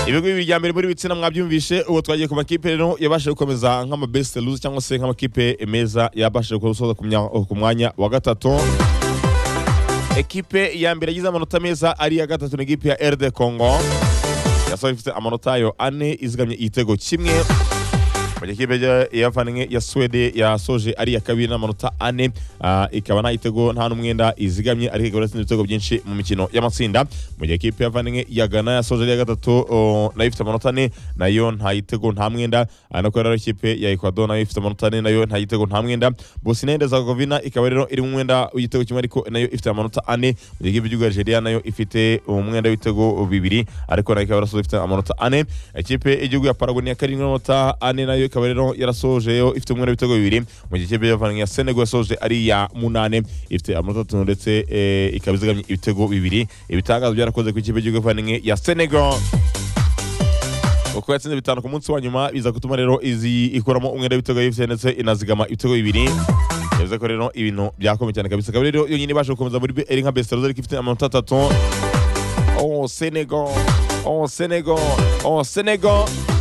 ibigo bibiri bya mbere muri bitsina mwabyumvishe ubu twagiye ku makipe rero yabashije gukomeza nk'ama best lose cyangwa se nk'amakipe meza yabashije gusoza ku mya- ku mwanya wa gatatu ekipe ya mbere yagize amanota meza ari iya gatatu ni ekipe ya RD Congo yasoje ifite amanota yayo ane izigamye igitego kimwe mu gihe ikipe ya- yavanywe ya Swede yasoje ari iya kabiri n'amanota ane ah, ikaba nta gitego nta n'umwenda izigamye ariko ikaba yatsinze ibitego byinshi mu mikino y'amatsinda mu gihe ikipe yavanywe ya Ghana yasoje ari iya gatatu oh, nayo ifite amanota ane nayo nta gitego nta mwenda ah, nako rero ikipe ya Ecuador nayo ifite amanota ane nayo nta gitego nta mwenda Bosnia and Herzegovina ikaba rero iri mu mwenda w'igitego kimwe ariko nayo ifite amanota ane mu gihe ikipe ya Nigeria nayo ifite umwenda w'ibitego bibiri ariko nayo ikaba yarasoje ifite amanota ane ikipe y'igihugu ya Paraguay niya karindwi n'amanota ane nayo ikaba rero yarasoje yo ifite umwenda w'ibitego bibiri mu gihe ikipe y'abavandimwe ya Senegal yasoje ari iya munane ifite amanota atatu ndetse eh, ikaba izigamye ibitego bibiri ibitangazo byarakoze ku ikipe y'igihugu y'abavandimwe ya Senegal uko yatsinze bitanu ku munsi wa nyuma biza gutuma rero izi ikuramo umwenda w'ibitego yifite ndetse inazigama ibitego bibiri yavuze ko rero ibintu byakomeye cyane kabisa ikaba rero yonyine ibasha gukomeza muri eri nka besiteroze ariko ifite amanota atatu oh senego oh senego oh senego